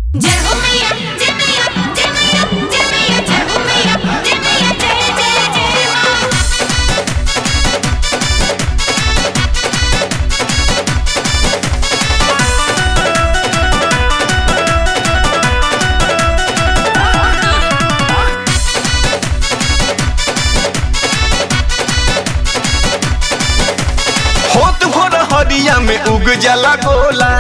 जय हो मैया जय मैया जय मैया जय मैया जय हो मैया जय मैया जय जय जय मां होत भोर हरिया में उग जाला गोला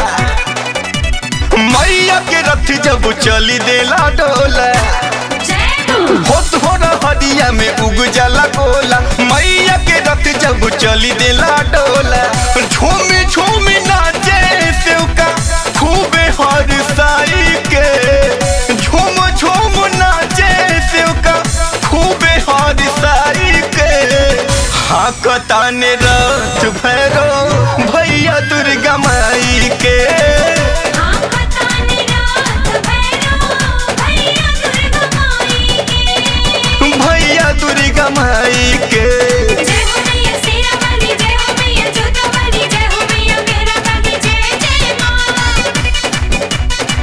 मैया के रथ जब चली देला डोला जय मां होत भोर हरिया में उग जाला गोला मैया के रथ जब चली देला डोला झूमी झूमी नाचे सेवका खूबे हर साई के झूम झूम नाचे सेवका खूबे हर साई के हाँ कताने रथ भैरो भैया दुर्गा माई के हां पता निरात भैरो भैया दुर्गा माई के भैया दुर्गा माई के जय हो मैया शेरा वाली जय हो मैया जोता वाली जय हो मैया मेरा वाली जय जय मां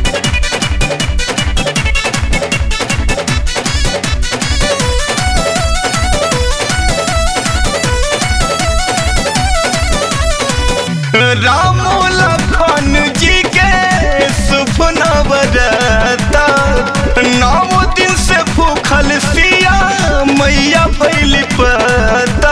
राम लखन जी के शुभ नवरता नौ दिन से भूखल सिया मैया भैली पता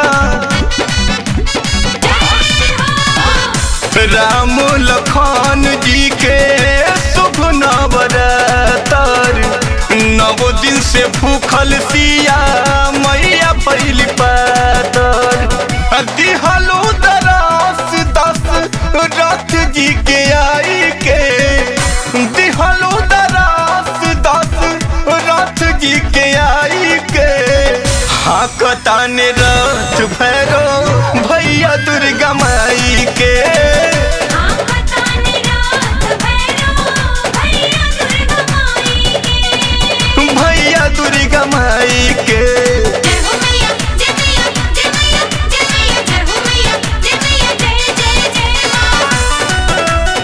राम लखन जी के शुभ नवरतर नव दिन से भूखल सिया मैया पहली पातर दिहलो दरास दस रथ जी के आई के दिहलो दरास दस रथ जी के आई के हाँ कताने रथ भैरो भैया दुर्गा माई के हां पता निरात भैरो भैया दुर्गा माई के भैया दुर्गा माई के जय हो मैया जय मैया जय मैया जय मैया जय हो मैया जय मैया जय जय जय मां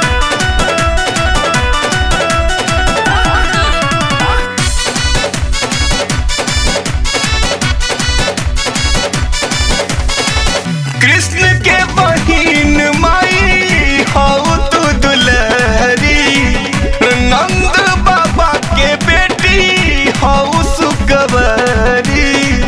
कृष्ण के बहिन माई हऊ तू दुलहरी नंद बाबा के बेटी हऊ सुकवरी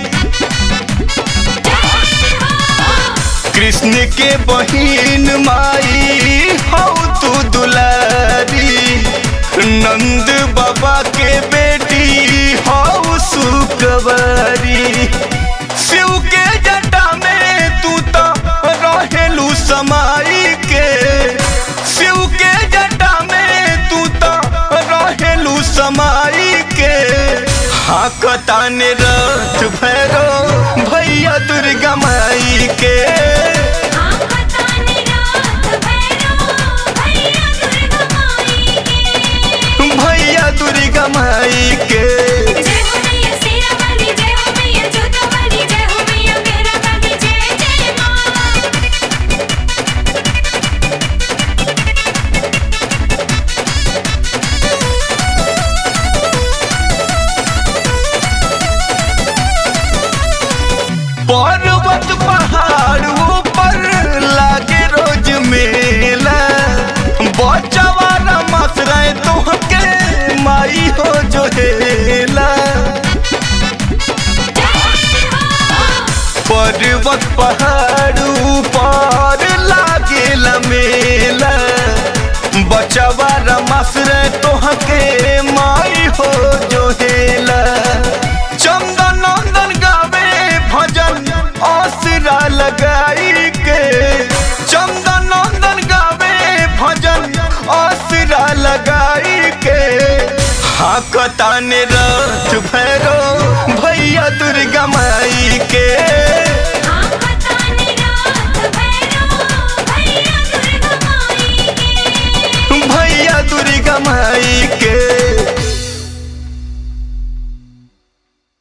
कृष्ण के बहिन माई हऊ तू दुलारी नंद बाबा के बेटी हऊ सुकवरी शिव के जटा में तू तो रहेलू समाई के शिव के जटा में तू तो रहेलू समाई के हाँ कताने रथ भैरो भैया दुर्गा माई के हां पता निरात भैरो भैया दुर्गा माई के भैया दुर्गा माई के जय हो मैया शेरा वाली जय हो मैया जोता वाली जय हो मैया मेरा वाली जय जय मां पर्वत पहाड़ ऊपर लागे रोज मेला बचवारा मसराए तुहके माई हो जो हेला पर्वत पहाड़ ऊपर लागेला मेला बचवारा मसराए तुहके माई हो जो हेला चंदन नंदन गावे भजन आसरा लगाई के चंदन नंदन गावे भजन आसरा लगाई के हाँ कताने